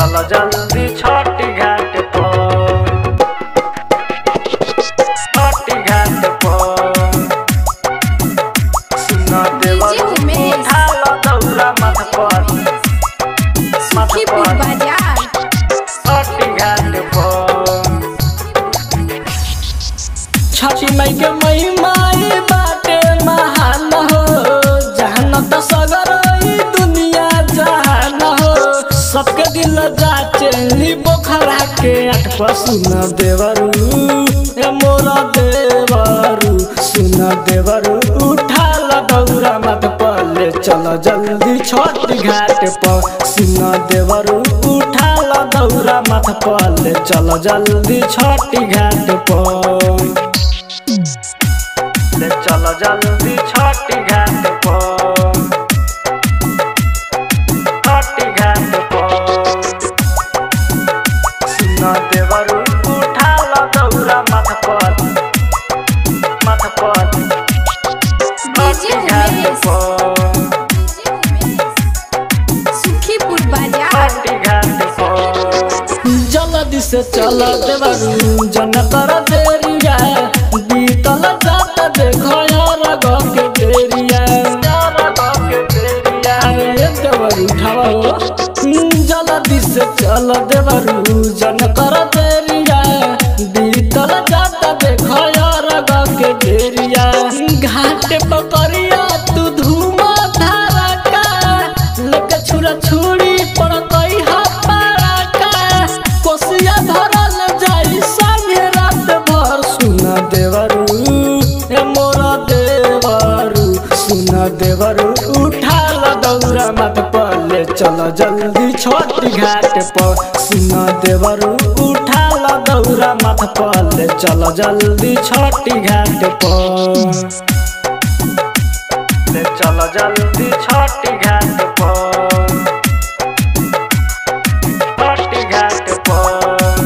चल जल्दी छठी घाट पर छठी घाट पर सुन देवर उमेश। उठाल दौरा मत पर सुखीपुर बाजार छठी घाट पर छठी माई के महिमाई बाटे महान हो जहान त सगर ई दुनिया जहान हो सबके दिल जाचे ली बोखरा के आठ पर सुन देवरू ए मोरा देवरू सुन देवरू उठा ला दौरा मत पले चल जल्दी छठ घाट पर सुन देवरू उठा ला दौरा मत पले चल जल्दी छठ घाट पर ले चल जल्दी छठी घाट पर छठी घाट पर सुन देवर उठाल दौरा मत पर मत पर छठी घाट पर सुखीपुर बाजार छठी घाट पर जल्दी से चल देवरू जन कर देरिया बीतल जात देखो यार गम के बेरिया अरे देवरू उठावा हो जल्दी से चल देवरू जन कर देरिया बीतल जात देखो यार गम के बेरिया घाट पकड़िया तू धूमा धारा का लके छुरा छुरी पर कई हापारा का कोसिया धरल जाई संगे रात भर सुन देवरू ए मोरा देवरू सुन देवरू उठा ल दौरा मत पले चल जल्दी छोटी घाट पर सुन देवरू उठा ल दौरा मत पले चल जल्दी छोटी घाट पर ले चल जल्दी छठी घाट पर छठी घाट पर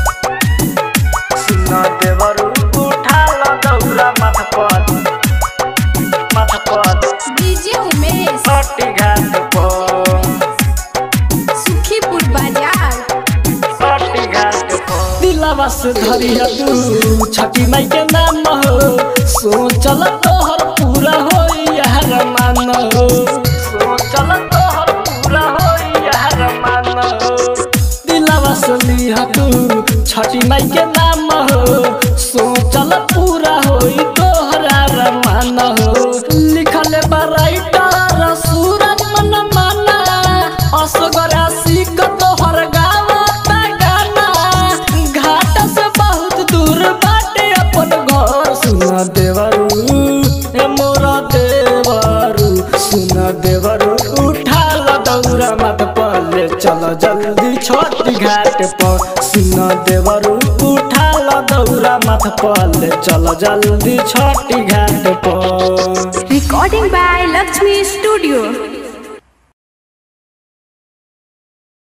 सुन देवर उठाल दौरा मत पर मत पर डीजे उमेश छठी घाट पर सुखीपुर बाजार छठी घाट पर दिलावा से धरिया तू छठी माई के नाम हो सोचल तोहर पूरा हो यार मान हो सोचल तोहर पूरा होई यार मान दिलावा से लिया तू छठी माई के नाम हो सोचल पूरा हो तोहरा रमान हो लिखल बराइटर सूरज मन माना असगर सीख तोहर गावता गाना घाट से बहुत दूर बाटे अपन घर सुन देवरू ए मोरा देवरू सुन देवरू उठा ल दौरा मत पले चल जल्दी छोटी घाट पर सुन देवरू उठा ल दौरा मत पले चल जल्दी छोटी घाट पर रिकॉर्डिंग बाय लक्ष्मी स्टूडियो